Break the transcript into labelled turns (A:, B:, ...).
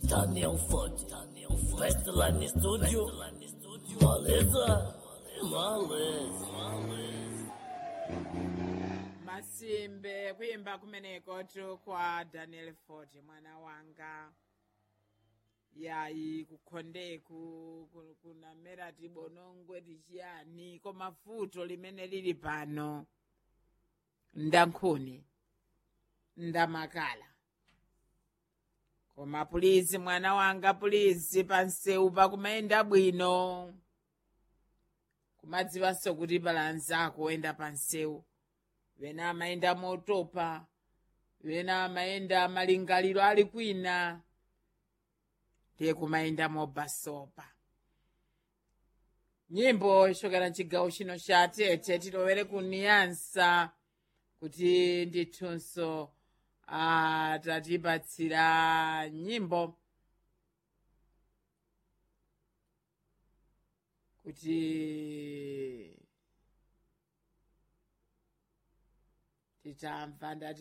A: Daniel Ford, Westland Studio, Maleza, Maleza.
B: masimbe kuyimba kumeneko tu kwa daniel ford mwana wanga yayi kukhondeku ku- kunamera tibonongwe tichiyani koma futo limene lili pano ndankhuni ndamakala koma pulizi mwana wanga pulizi pansewu pakumayenda bwino kumadziwanso kuti balanzako oyenda pansewu wena amayenda motopa wena amayenda malingaliro ali kwina ndiye kumayenda mobasopa nyimbo ichokera mchigawo chino cha tete tilowere kuniyansa kuti ndithunso atatipatsira nyimbo kuti titamva ndati